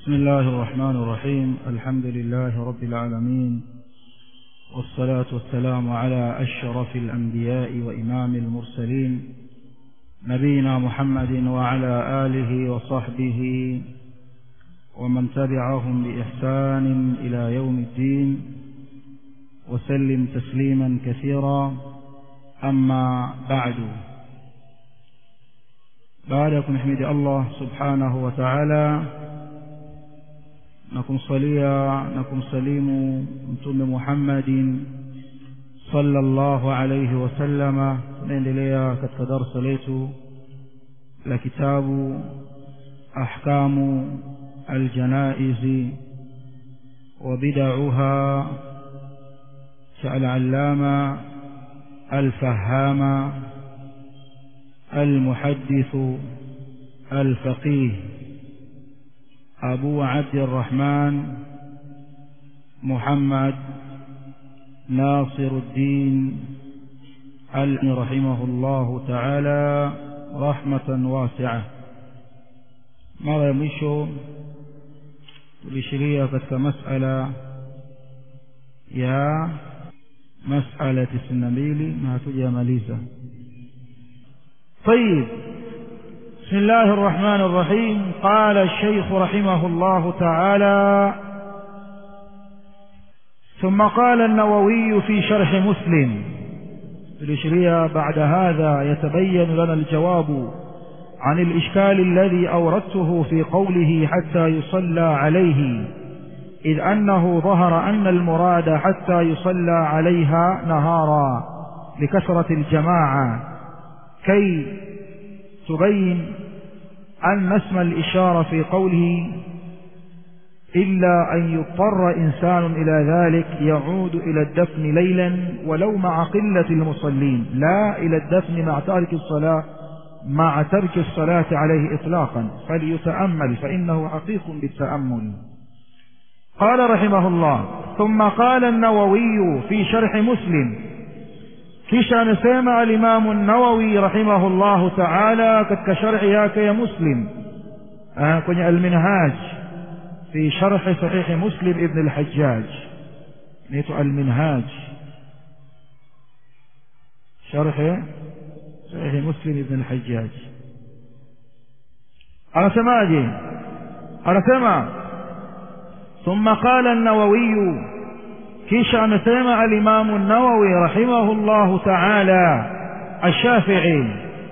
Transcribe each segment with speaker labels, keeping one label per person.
Speaker 1: بسم الله الرحمن الرحيم الحمد لله رب العالمين والصلاة والسلام على أشرف الأنبياء وإمام المرسلين نبينا محمد وعلى آله وصحبه ومن تبعهم بإحسان إلى يوم الدين وسلم تسليما كثيرا أما بعد بعدكم نحمد الله سبحانه وتعالى na kumsalia na kumsalimu mtume Muhammadin sallallahu alayhi wasallama tunaendelea katika darasa letu la kitabu ahkamu aljanaizi wa bid'aha cha al-allama al-fahama المحدث الفقيه أبو عبد الرحمن محمد ناصر الدين رحمه الله تعالى رحمة واسعة mara ya mwisho tulishiria katika masala ya masala ya tisini na mbili na hatujamaliza طيب بسم الله الرحمن الرحيم قال الشيخ رحمه الله تعالى ثم قال النووي في شرح مسلم الإشرية بعد هذا يتبين لنا الجواب عن الإشكال الذي أوردته في قوله حتى يصلى عليه إذ أنه ظهر أن المراد حتى يصلى عليها نهارا لكثرة الجماعة كي تبين أن اسم الإشارة في قوله إلا أن يضطر إنسان إلى ذلك يعود إلى الدفن ليلا ولو مع قلة المصلين لا إلى الدفن مع ترك الصلاة مع ترك الصلاة عليه إطلاقا فليتأمل فإنه حقيق بالتأمل قال رحمه الله ثم قال النووي في شرح مسلم kisha amesema alimamu an-Nawawi rahimahullahu ta'ala katika sharhi yake ya Muslim kwenye al-Minhaj fi sharh sahih Muslim ibn al-Hajjaj inaitwa al-Minhaj sharh sahih Muslim ibn al-Hajjaj anasemaje anasema ثم قال النووي kisha amesema alimamu nawawi rahimahullahu taala الشافعي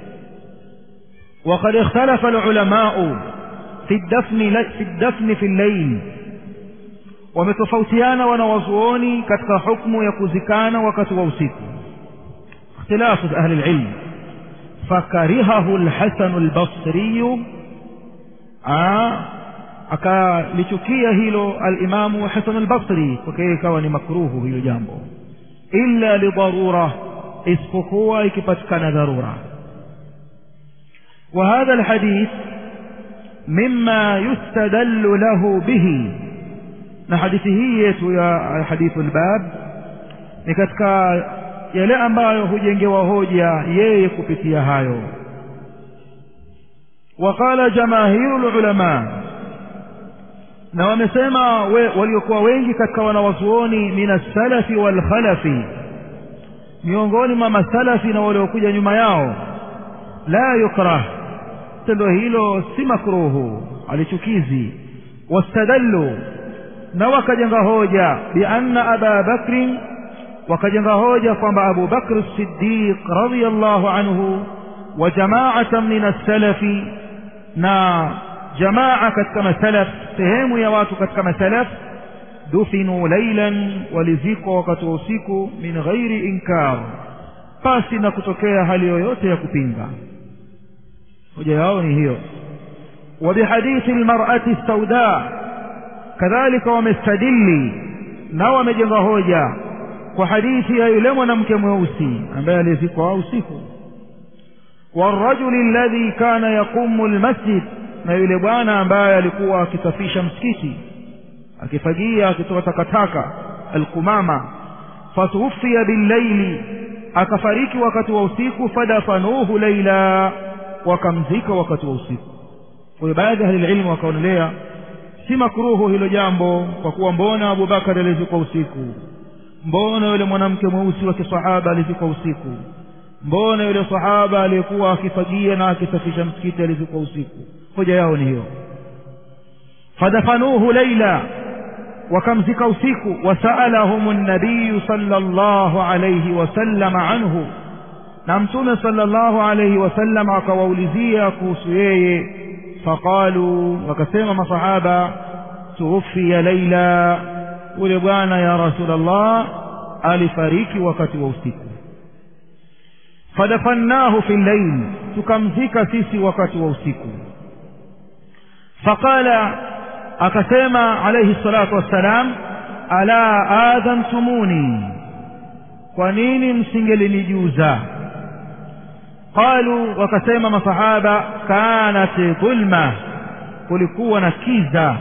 Speaker 1: وقد اختلف العلماء في الدفن في الدفن في الليل ومتفوتيانا wanawazuoni katika hukumu ya kuzikana wakati wa usiku اختلاف اهل العلم فكرهه الحسن البصري akalichukia hilo alimamu Hasan al-Basri kwake ikawa ni makruhu hilo jambo illa lidharura isipokuwa ikipatikana dharura وهذا الحديث مما يستدل له به na hadithi hii yetu ya hadithu albab ni katika yale ambayo hujengewa hoja yeye kupitia hayo وقال جماهير العلماء na wamesema we, waliokuwa wengi katika wanawazuoni minasalafi walkhalafi miongoni mwa masalafi na waliokuja nyuma yao la yukrah tendo hilo si makruhu alichukizi wastadallu na wakajenga hoja bianna aba bakrin wakajenga hoja kwamba abu bakr siddiq radiyallahu anhu wa jamaatan min as-salafi na jamaa katika masalaf sehemu ya watu katika masalaf dufinu lailan walizikwa wakati wa usiku min ghairi inkar pasi na kutokea hali yoyote ya kupinga hoja yao ni hiyo وبحديث المرأة السوداء كذلك ومستدلي na wamejenga hoja kwa hadithi ya yule mwanamke mweusi ambaye alizikwa usiku والرجل الذي كان يقوم المسجد na yule bwana ambaye alikuwa akisafisha msikiti akifagia akitoa takataka alkumama fatuwfiya billaili akafariki wakati wa usiku fadafanuhu laila wakamzika wakati wa usiku kwa hiyo baadhi ya ahlililmu wakaonelea si makruhu hilo jambo kwa kuwa mbona abubakari alizikwa usiku mbona yule mwanamke mweusi wa kisahaba alizikwa usiku mbona yule sahaba aliyekuwa akifagia na akisafisha msikiti alizikwa usiku hoja yao ni hiyo fadafanuhu laila wakamzika usiku wasaalahum nabiyu sala llahu alaihi wasallama anhu na mtume sala llahu alaihi wasallam akawaulizia kuhusu yeye faqalu wakasema masahaba tuwuffiya laila ule bwana ya rasulllah alifariki wakati wa usiku fadafannahu fi llail tukamzika sisi wakati wa usiku faqala akasema alayhi salatu wassalam ala adhantumuni kwa nini msingelinijuza qalu wakasema masahaba kanat dhulma kulikuwa na kiza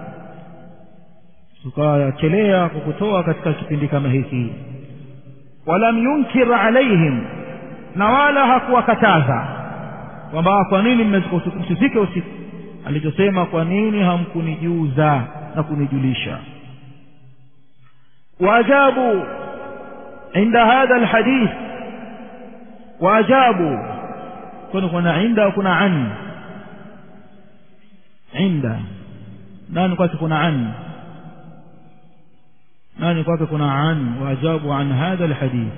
Speaker 1: tukachelea kukutoa katika kipindi kama hiki walam yunkir alaihim na wala hakuwakataza kwamba kwa nini msifike usiku alichosema kwa nini hamkunijuza na kunijulisha waajabu inda hadha alhadith waajabu kwani kuna inda kuna an inda nani kwake kuna an nani kwake kuna an waajabu an hadha alhadith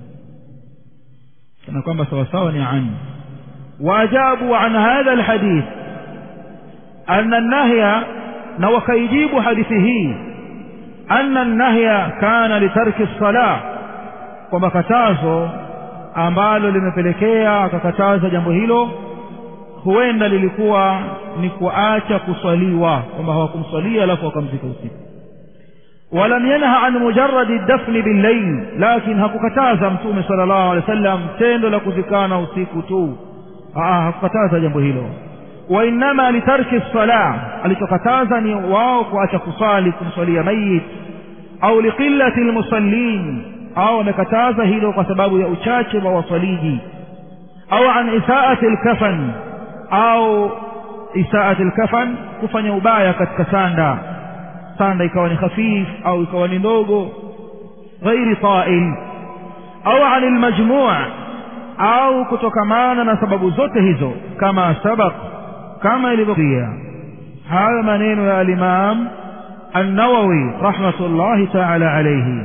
Speaker 1: kana kwamba sawasawa ni an waajabu an hadha alhadith أن النهي نوكيجيب حديثه أن النهي كان لترك الصلاة kwamba katazo ambalo limepelekea akakataza jambo hilo huenda lilikuwa ni kuacha kuswaliwa kwamba hawakumswalia alafu wakamzika usiku walam yanha an mujaradi dafni billail lakin hakukataza mtume sala llahu alehi wa sallam tendo la kuzikana usiku tu hakukataza jambo hilo وإنما لترك الصلاة alichokataza wao kuacha kusali kumswalia mayit au liqillati almusallin au amekataza hilo kwa sababu ya uchache wa wasaliji au an isaati alkafan au isaati alkafan kufanya ubaya katika sanda sanda ikawa ni khafif au ikawa ni ndogo ghairi ta'il au an almajmu' au kutokamana na sababu zote hizo kama sabaq kama ilivyokuja hayo maneno ya alimam النووي رحمة الله تعالى عليه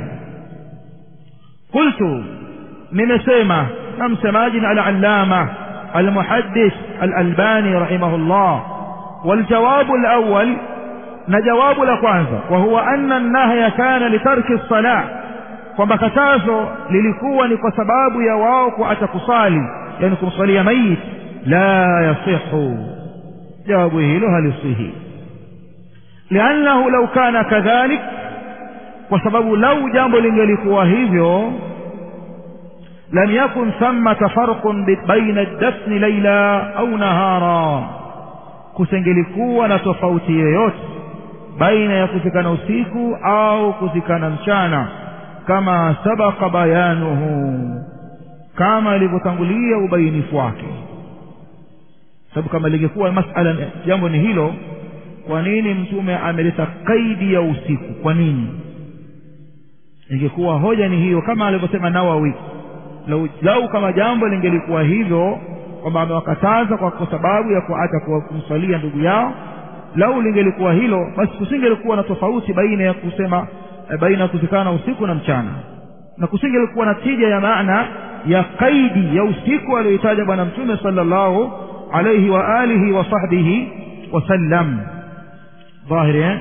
Speaker 1: قلت nimesema na msemaji na al-allama al-muhaddith al-albani rahimahullah والجواب الأول na jawabu la kwanza wa huwa anna an-nahya kana litarki as-salah kwamba katazo lilikuwa ni kwa sababu ya wao kuacha kusali yani kumsalia mayit la yasihu jawabu hilo halisihi liannahu lau kana kadhalik kwa sababu lau jambo lingelikuwa hivyo lam yakun thamata farqun baina ad-dafni layla au nahara kusengelikuwa na tofauti yoyote baina ya kuzikana usiku au kuzikana mchana kama sabaka bayanuhu kama ilivyotangulia ubainifu wake sababu kama lingekuwa masala jambo ni hilo kwa nini mtume ameleta kaidi ya usiku kwa nini ingekuwa hoja ni hiyo kama alivyosema nawawi lau, lau kama jambo lingelikuwa hivyo kwamba amewakataza kwa, kwa sababu ya kuacha kumswalia ndugu yao lau lingelikuwa hilo basi kusingelikuwa na tofauti baina ya kusema e, baina ya kuzikana usiku na mchana na kusingelikuwa na tija ya maana ya kaidi ya usiku aliyoitaja bwana mtume sallallahu alayhi wa alihi wa sahbihi wasallam ظاهر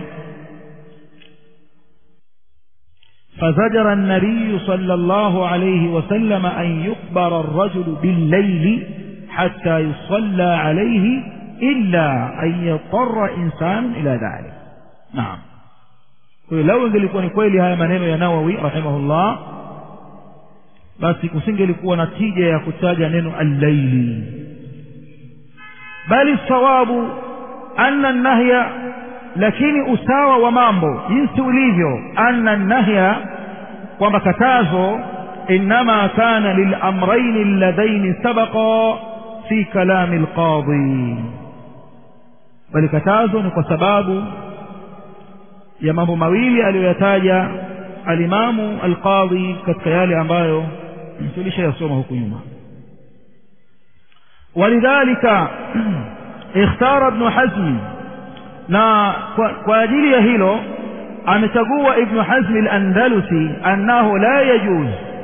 Speaker 1: فزجر النبي صلى الله عليه وسلم أن يقبر الرجل بالليل حتى يصلى عليه إلا أن يضطر إنسان إلى ذلك نعم لو ingelikuwa ni kweli haya maneno ya Nawawi rahimahullah basi kusingelikuwa na tija ya kutaja neno al-laili bali sawabu anna an-nahya lakini usawa wa mambo jinsi ulivyo anna an-nahya kwamba katazo inma kana lil-amrayn alladhayn sabaqa fi kalam al-qadi bali katazo ni kwa sababu ya mambo mawili aliyoyataja alimamu alqadhi katika yale ambayo tulishayasoma huku nyuma walidhalika ikhtara ibnu hazmi na kwa, kwa ajili ya hilo amechagua ibnu hazmi al-andalusi annahu la yajuz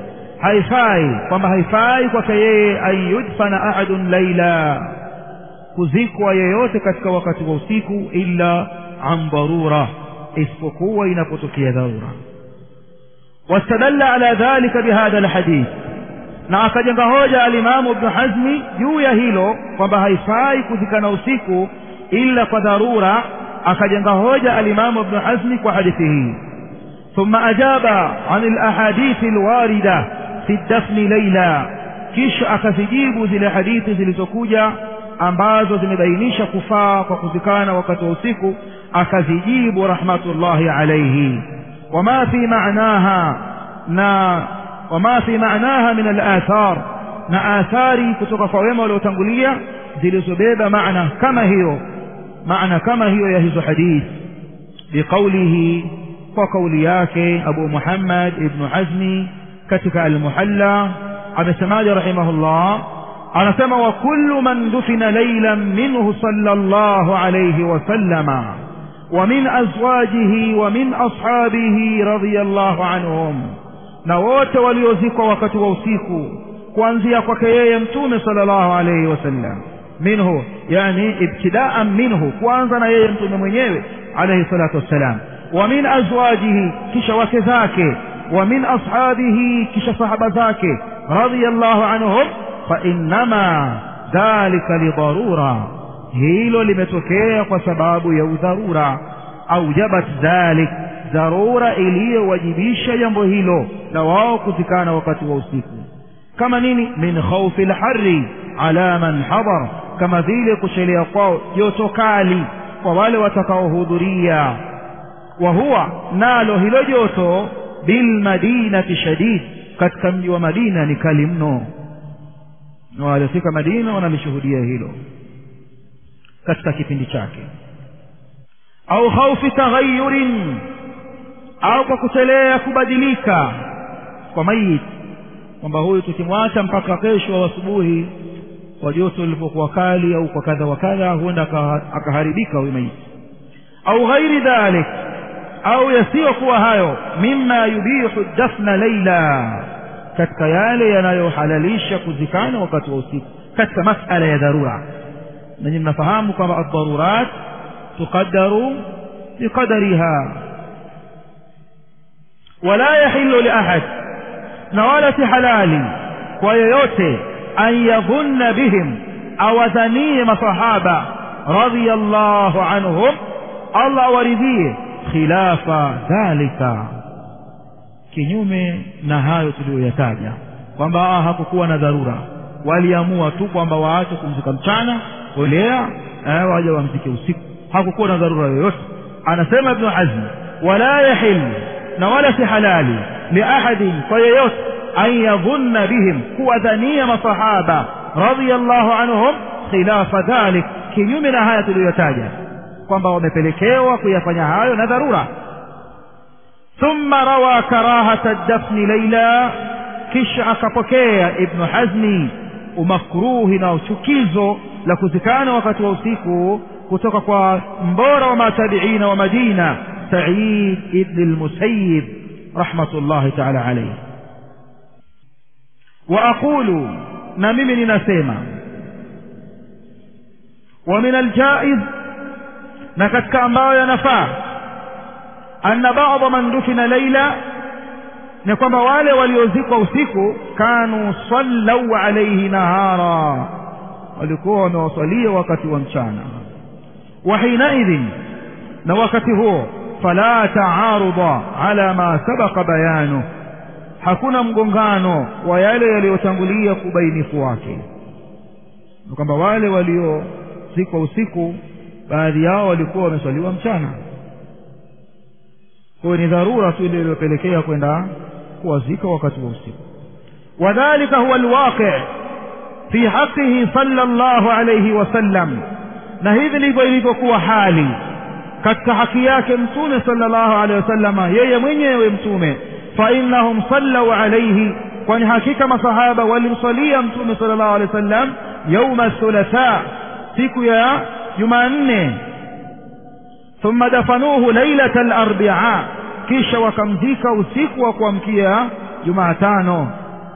Speaker 1: haifai kwamba haifai kwake yeye an yudfana ahadun laila kuzikwa yeyote katika wakati wa usiku illa an dharura isipokuwa inapotokea dharura wastadalla ala dhalika bihadha alhadith na akajenga hoja alimamu ibnu hazmi juu ya hilo kwamba haifai kuzikana usiku illa kwa dharura akajenga hoja alimamu ibnu hazmi kwa hadithi hii ثم أجاب عن الأحاديث الواردة في الدفن ليلا kisha akazijibu zile hadithi zilizokuja ambazo zimebainisha kufaa kwa kuzikana wakati wa usiku akazijibu rahmatullahi alayhi wama fi ma'naha na wama fi ma'naha min al-athar na athari kutoka kwa wema waliotangulia zilizobeba maana kama hiyo maana kama hiyo ya hizo hadithi biqaulihi kwa kauli yake Abu Muhammad ibn Hazmi katika al-Muhalla amesemaje rahimahullah anasema wa kullu man dufina laylan minhu sallallahu alayhi wa sallama wa min azwajihi wa min ashabihi radiyallahu anhum na wote waliozikwa wakati wa usiku kuanzia kwake yeye mtume sallallahu alayhi wasallam minhu yani ibtidaan minhu kwanza na yeye mtume mwenyewe alayhi salatu wassalam wa min azwajihi kisha wake zake wa min ashabihi kisha sahaba zake radiyallahu anhum fa innama dhalika lidarura hilo limetokea kwa sababu ya udharura aujabat dhalik dharura iliyowajibisha jambo hilo la wao kuzikana wakati wa usiku kama nini min khawfi lharri ala man hadar kama vile kuchelea kwao joto kali kwa wale watakaohudhuria wa huwa nalo hilo joto bilmadinati shadid katika mji wa madina ni kali mno na waliofika madina wanalishuhudia hilo katika kipindi chake au khaufi taghayurin au kwa kuchelea kubadilika kwa mayit kwamba huyu tukimwacha mpaka kesho asubuhi kwa joto lilipokuwa kali au kwa kadha wa kadha huenda akaharibika huyu mayit au ghairi dhalik au yasiyokuwa hayo mimma yubihu dafna laila katika yale yanayohalalisha kuzikana wakati wa usiku katika masala ya dharura nanyi mnafahamu kwamba addarurat tuqaddaru biqadariha wala yahillu liahad na wala si halali kwa yeyote an yadhunna bihim awadhanie masahaba radiyallahu anhum allah awaridhie khilafa dhalika kinyume na hayo tuliyoyataja kwamba hakukuwa na dharura waliamua tu kwamba waache kumzika mchana olea eh, waje wamzike usiku hakukuwa na dharura yoyote anasema ibnu hazm wala yahil na wala si halali liahadin kwa yeyote an yadhunna bihim kuwadhania masahaba radiyallahu anhum khilafa dhalik kinyume na haya tuliyotaja kwamba wamepelekewa kuyafanya hayo na dharura thumma rawa karahata dafni laila kisha akapokea ibnu hazmi umakruhi na uchukizo la kuzikana wakati wa usiku kutoka kwa mbora wa matabiina wa madina said ibni lmusayib rahmatullahi taala alaihi wa aqulu na mimi ninasema wa min aljaiz na katika ambayo yanafaa anna bada man dufina laila ni kwamba wale waliozikwa usiku kanu sallau alaihi nahara walikuwa wamewasalia wakati wa mchana wa hinaidhin na wakati huo fala taaruda ala ma sabaqa bayanu hakuna mgongano wa yale yaliyotangulia kubainifu wake ni kwamba wale waliozikwa usiku baadhi yao walikuwa wameswaliwa mchana kwa ni dharura tu ile iliyopelekea kwenda kuwazika wakati wa usiku wadhalika huwa alwaqi fi haqihi sallallahu alayhi wasallam na hivi ndivyo ilivyokuwa hali katika haki yake mtume sallallahu alaihi wasallama yeye mwenyewe mtume fa innahum sallau alaihi kwani hakika masahaba walimsalia mtume sallallahu alaihi wasallam yauma thulatha siku ya jumanne thumma dafanuhu lailata alarbia kisha wakamzika usiku wa kuamkia jumatano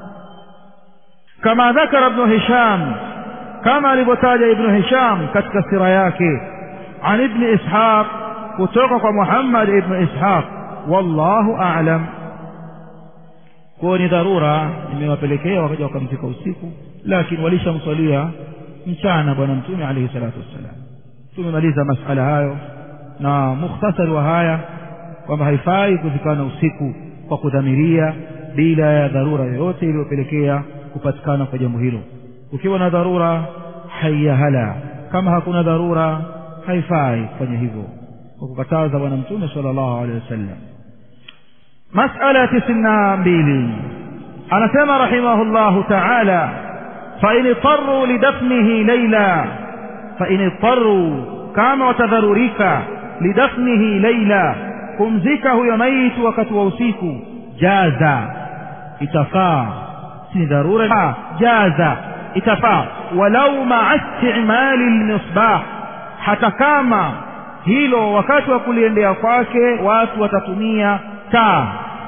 Speaker 1: kama dhakara ibnu hisham kama alivyotaja ibnu hisham katika sira yake an ibni ishaq kutoka kwa muhammad ibnu ishaq wallahu a'lam kwao ni dharura imewapelekea wakaja wakamzika usiku lakini walishamswalia mchana bwana mtume alayhi salatu wassalam tumemaliza masala hayo na mukhtasari wa haya kwamba haifai kuzikana usiku kwa kudhamiria bila ya dharura yoyote iliyopelekea kupatikana kwa jambo hilo ukiwa na dharura hayahala kama hakuna dharura haifai kufanya hivyo kwa kukataza bwana mtume sallallahu alaihi wasallam masala tisini na mbili anasema rahimahullahu taala fain itaruu lidafnihi laila fain itaruu kama watadharurika lidafnihi laila kumzika huyo maiti wakati wa usiku jaza itafaa si dharura jaza itafaa walau maa istimali lmisbah hata kama hilo wakati wa kuliendea kwake watu watatumia taa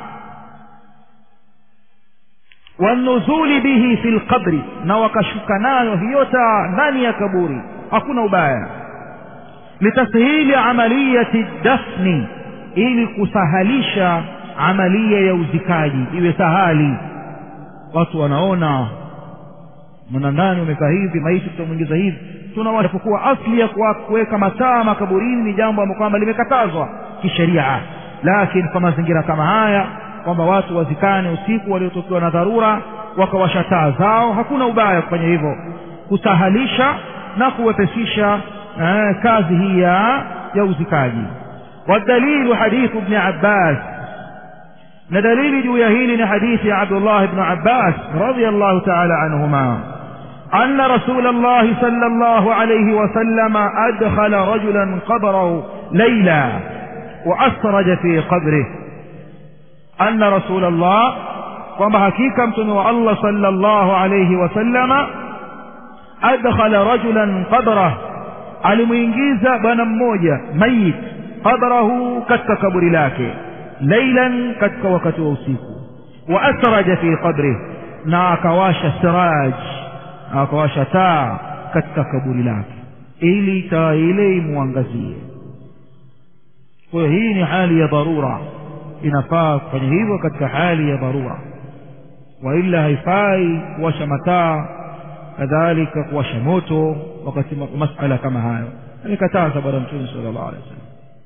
Speaker 1: wanuzuli bihi fi lqabri na wakashuka nayo hiyo taa ndani ya kaburi hakuna ubaya litashili amaliyati dafni ili kusahalisha amalia ya uzikaji iwe sahali watu wanaona mwanandani umekaa hivi maiti tutamwingiza hivi tunawapokuwa asli ya kuweka mataa makaburini ni jambo ambalo kwamba limekatazwa kisheria lakini kwa mazingira kama haya kwamba watu wazikane usiku waliotokewa na dharura wakawasha taa zao hakuna ubaya kufanya hivyo kusahalisha na kuwepesisha eh, kazi hii ya ya uzikaji والدليل حديث ابن عباس ندليل جوية هيل حديث عبد الله بن عباس رضي الله تعالى عنهما أن رسول الله صلى الله عليه وسلم أدخل رجلا قبره ليلا وأسرج في قبره أن رسول الله وما حقيقة متنوى الله صلى الله عليه وسلم أدخل رجلا قبره alimuingiza bwana mmoja mayit qabrahu katika kaburi lake lailan katika wakati wa usiku wa asraja fi qabrih na akawasha siraj akawasha taa katika kaburi lake ili taa ile imwangazie kwa hiyo hii ni hali ya dharura inafaa kufanya hivyo katika hali ya dharura waila haifai kuwasha mataa kadhalika kuwasha moto wakati masala kama hayo amekataza bwana mtume sallallahu alaihi wasallam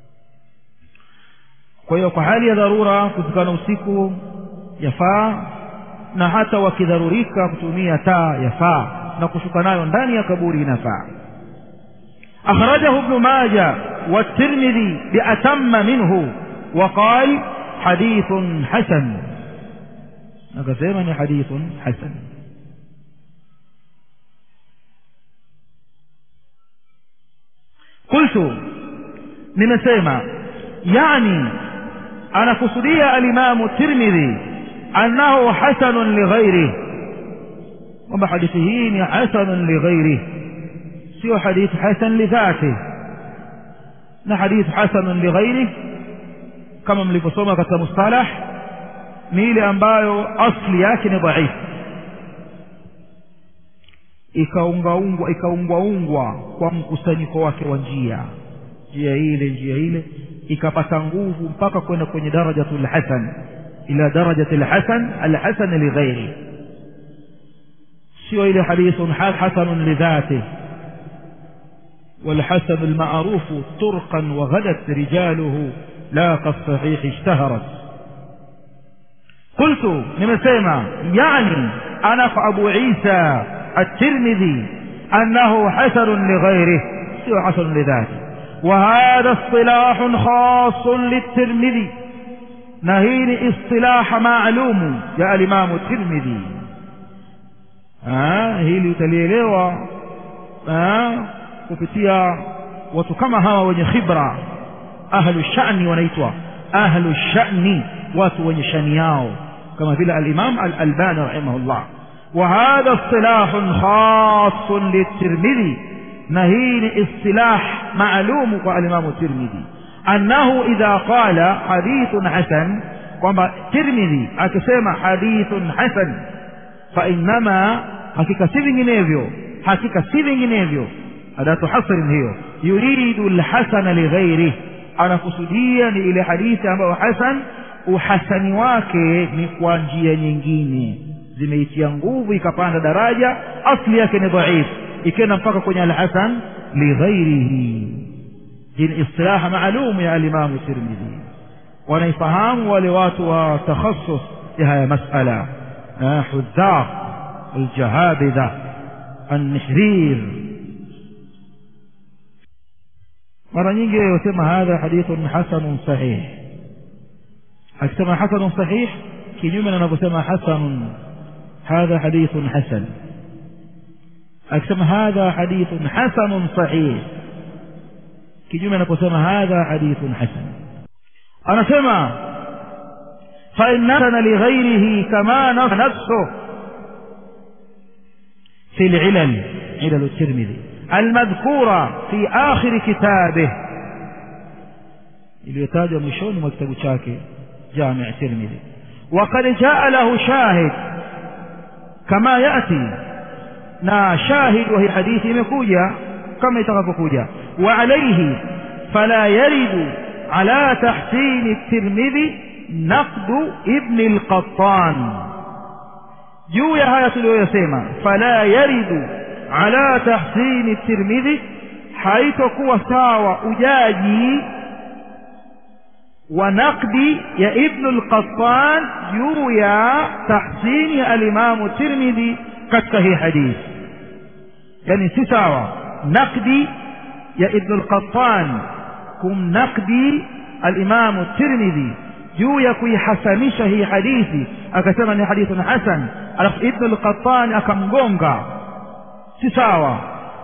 Speaker 1: kwa hiyo kwa hali ya dharura kuzikana usiku yafaa na hata wakidharurika kutumia taa yafaa na kushuka nayo ndani ya kaburi inafaa أخرجه ابن ماجه والترمذي بأتم منه وقال حديث حسن أقسمني حديث حسن قلت nimesema yani anakusudia alimamu tirmidhi annahu hasanun lighairih kwamba hadithi hii ni hasanun lighairih sio hadithi hasan lidhatih na hadithi hasanun lighairih kama mlivyosoma katika mustalah ni ile ambayo asli yake ni dhaifu ikaungaungwa ikaungwaungwa kwa mkusanyiko wake wa njia njia ile njia ile ikapata nguvu mpaka kwenda kwenye darajatul hasan ila darajatil hasan alhasan lighairi sio ile hadithun hasanun lidhatih والحسن المعروف طرقا وغدت رجاله لا كالصحيح اشتهرت قلت نمسيما يعني أنا أبو عيسى الترمذي أنه حسن لغيره سوى حسن لذاته وهذا اصطلاح خاص للترمذي نهين اصطلاح معلوم يا الإمام الترمذي آه hili utalielewa kupitia watu kama hawa wenye khibra ahlu shani wanaitwa ahlu shani watu wenye shani yao kama vile alimam alalbani rahimahullah وهذا اصطلاح خاص للترمذي نهين اصطلاح معلوم والإمام الترمذي أنه إذا قال حديث حسن kwamba tirmidhi akisema hadithun hasan fainama hakika si vinginevyo hakika si vinginevyo adatu hasrin hiyo yuridu lhasana lighairih anakusudia ni ile hadithi ambayo hasan uhasani wake ni kwa njia nyingine zimeitia nguvu ikapanda daraja asli yake ni dhaif ikenda mpaka kwenye alhasan lighairihi hii ni istilaha maalum ya alimamu tirmidhi wanaifahamu wale watu wa takhasus ya haya masala hudhaq aljahabidha النحرير mara nyingi husema hadha hadithun hasanun sahih akisema hasanun sahih kinyume na anavyosema hasanun hadha hadithun hasan akisema hadha hadithun hasanun sahih kinyume anaposema hadha hadithun hasan anasema فإن نسن لغيره كما نفسه في العلل علل الترمذي المذكورة في آخر كتابه iliyotajwa mwishoni mwa kitabu chake jami tirmidhi وقد جاء له شاهد كما يأتي na shahid wa hii hadithi imekuja kama itakavyokuja وعليه فلا يرد على تحسين الترمذي نقد ابن القطان juu ya haya tuliyoyasema fala yaridu ala tahsini tirmidhi haitokuwa sawa ujaji wa naqdi ya ibnu lqattan juu ya tahsini ya alimamu tirmidhi katika hii hadithi yani si sawa naqdi ya ibnu lqattan kumnaqdi alimamu tirmidhi juu ya kuihasanisha hii hadithi akasema ni hadithun hasan alafu ibnu lqatani akamgonga si sawa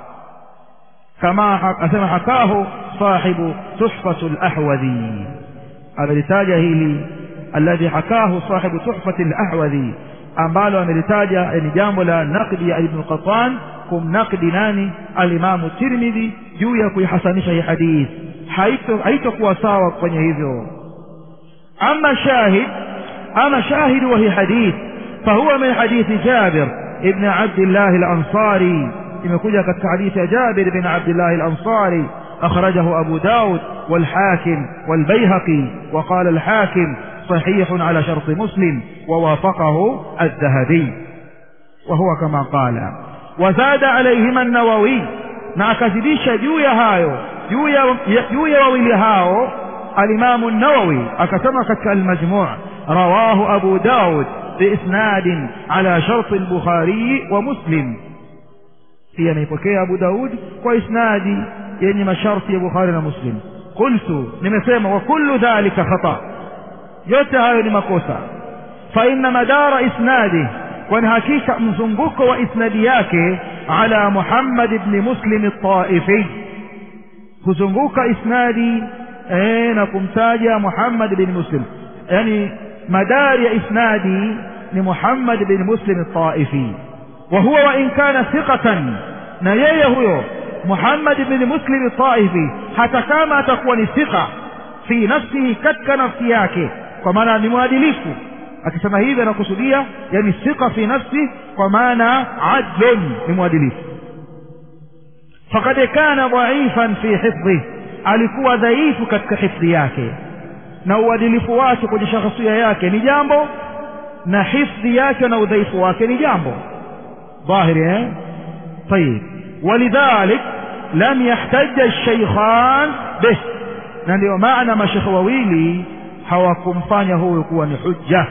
Speaker 1: kama asema hakahu sahibu tuhfatu lahwadhi amelitaja hili alladhi hakahu sahibu tuhfati lahwadhi ambalo amelitaja ni jambo la naqdi ya ibnu lqatan kumnaqdi nani alimamu tirmidhi juu ya kuihasanisha hii hadithi haitokuwa sawa kwenye hivyo أما شاهد أما شاهد وهي حديث فهو من حديث جابر ابن عبد الله الأنصاري يمكن كتك حديث جابر بن عبد الله الأنصاري أخرجه أبو داود والحاكم والبيهقي وقال الحاكم صحيح على شرط مسلم ووافقه الذهبي وهو كما قال وزاد عليهما النووي نعكذبش جويا هايو جويا, جويا وويل هاو الإمام النووي أكتم كتك المجموع رواه أبو داود بإسناد على شرط البخاري ومسلم هي نيبكي أبو داود وإسناد يعني مشارط البخاري ومسلم قلت نمسيما وكل ذلك خطأ يتها لمكوسا فإن مدار إسناده ونهكيك مزنبك وإسنادياك على محمد بن مسلم الطائفي كزنبك إسنادي eh, na kumtaja Muhammad bin Muslim yani madari ya isnadi ni Muhammad bin Muslim al-Taifi wa huwa wa in kana thiqatan na yeye huyo Muhammad bin Muslim al-Taifi hata kama atakuwa ni thiqa fi nafsihi katika nafsi yake kwa maana ni mwadilifu akisema hivi anakusudia yani thiqa fi nafsi kwa maana adlun ni mwadilifu faqad kana dhaifan fi hifdhihi alikuwa dhaifu katika hifdhi yake na uadilifu wake kwenye shakhsia yake ni jambo na hifdhi yake na udhaifu wake ni jambo dhahiri eh طيب ولذلك لم يحتج الشيخان به na ndio maana mashekhe wawili hawakumfanya huyu kuwa ni hujja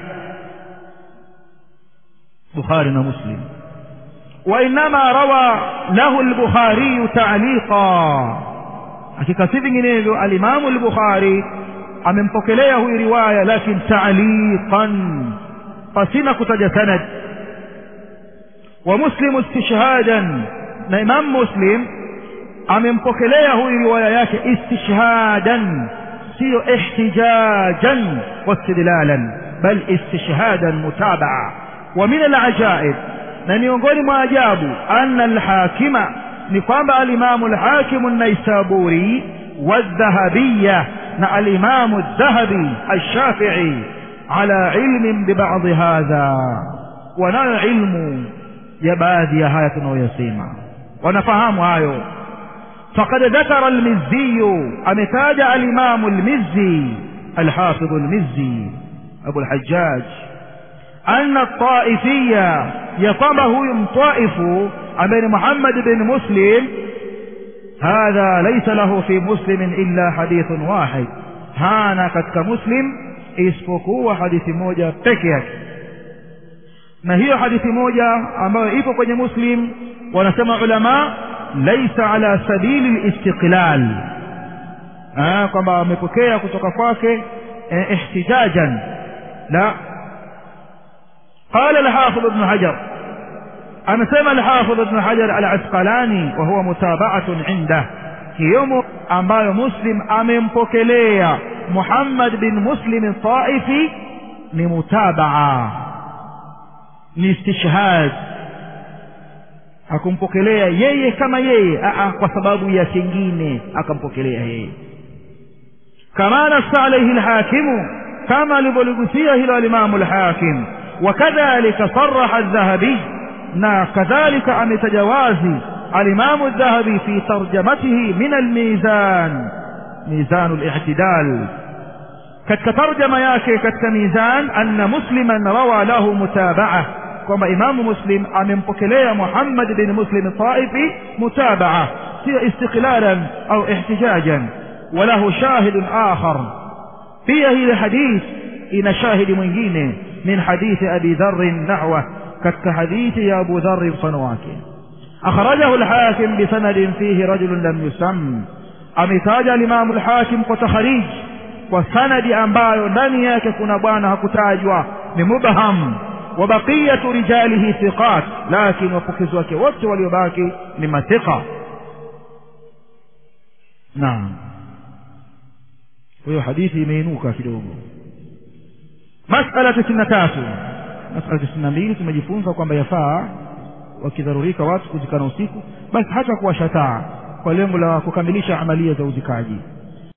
Speaker 1: bukhari na muslim وإنما روى له البخاري تعليقا hakika si vinginevyo alimamu al-bukhari amempokelea huyu riwaya lakin ta'liqan pasina kutaja sanad wa muslim istishhadan na imam muslim amempokelea huyu riwaya yake istishhadan siyo ihtijajan wastidlalan bal istishhadan mutabaa wa min alajaib na miongoni mwa ajabu anna alhakima ni kwamba alimamu alhakimu naisaburi والذهبية مع الإمام الذهبي الشافعي على علم ببعض هذا ونال علم يبادي هاية ويسيما ونفهم هايو فقد ذكر المزي أمتاج الإمام المزي الحافظ المزي أبو الحجاج أن الطائفية يقامه يمطائف أمين محمد بن مسلم هذا ليس له في مسلم إلا حديث واحد هانا كتك مسلم isipokuwa hadithi moja peke yake na hiyo hadithi moja ambayo ipo kwenye muslim wanasema ulama laisa ala sabili listiqlal kwamba amepokea kutoka kwake ihtijajan la قال الحافظ ابن حجر amesema al-Hafidh Ibn Hajar al-Asqalani wa huwa mutaba'atun inda hiyo ambayo Muslim amempokelea Muhammad bin Muslim Taifi ni mutabaa ni istishhad akumpokelea yeye kama yeye a kwa sababu ya kingine akampokelea yeye kama nasa alayhi al-hakimu kama alivyoligusia hilo al-Imam al-Hakim وكذلك صرح الذهبي na kadhalika ametajawazi alimamu dhahabi fi tarjamatihi min almizan mizanu lihtidal katika tarjama yake katika mizan anna musliman rawa lahu mutabaa kwamba imamu muslim amempokelea muhammad bin muslim taifi mutabaa sio istiqlalan au ihtijajan walahu shahidun akhar pia hili hadith ina shahidi mwingine min hadithi abi dharrin nahwa katika hadithi ya Abu Dharr mfano wake akhrajahu al-Hakim bi sanadin fihi rajulun lam yusam ametaja al-Imam al-Hakim kwa takharij kwa sanadi ambayo ndani yake kuna bwana hakutajwa ni mubham wa baqiyatu rijalihi thiqat lakini wapokezi wake wote waliobaki ni mathiqa naam hiyo hadithi imeinuka kidogo masala 93 masala tisini na mbili tumejifunza kwamba yafaa wakidharurika watu kuzikana usiku basi hata kuwashataa kwa lengo la kukamilisha amalia za uzikaji